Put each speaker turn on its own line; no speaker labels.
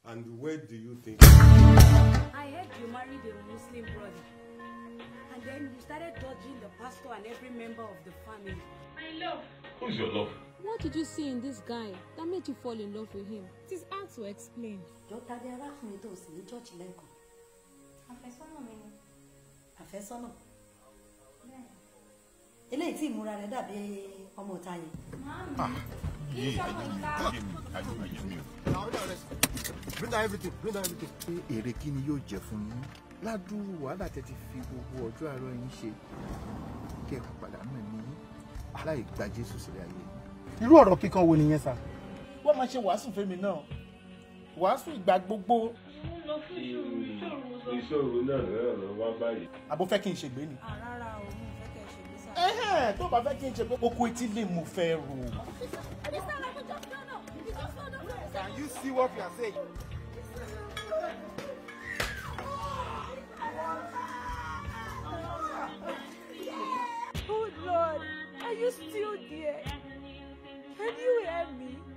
And where do you think?
I heard you married a Muslim brother. And then you started dodging the pastor and every member of the family.
My love.
Who's your love?
What did you see in this guy that made you fall in love with him?
It is hard to explain.
Jọta di arákùnrin tó sì ní church lẹ́ẹ̀kan.
àfẹ́sọ́nà mi ni
Àfẹ́sọ́nà.
bẹ́ẹ̀
Eléyìí tí ìmúra rẹ̀ dàbí ọmọ ọ̀tá yẹn.
màámi kí n sọmọ ìta
bring down everything bring down everything.
pé èrè kí ni yóò jẹ fún yín ládùúrú wàhálà tẹ ti fi gbogbo ọjọ́ àárọ̀ yín ṣe kẹ́ ẹ pàdánù ẹ̀mí yín láì gba jésù sílẹ̀ ayé yín.
irú ọ̀rọ̀ kíkan wo nìyẹn sà. wọ́n máa ṣe wàásù fẹ́mi náà wàásù ìgbà gbogbo
Mo ń lọ fún ìṣòro ìṣòro mo sọ.
Ìṣòro náà náà lọ wá báyìí.
àbó fẹ́ kí n ṣègbè ni.
Rárá o, mi ò fẹ́ kẹ́ ẹ ṣègbè sá.
ẹ̀hẹ́n tó bá fẹ́ kí n ṣe pé kókó etí lè mú fẹ́ rò.
can you see what you are saying.
Oh Lord, are you still there? Can you hear me?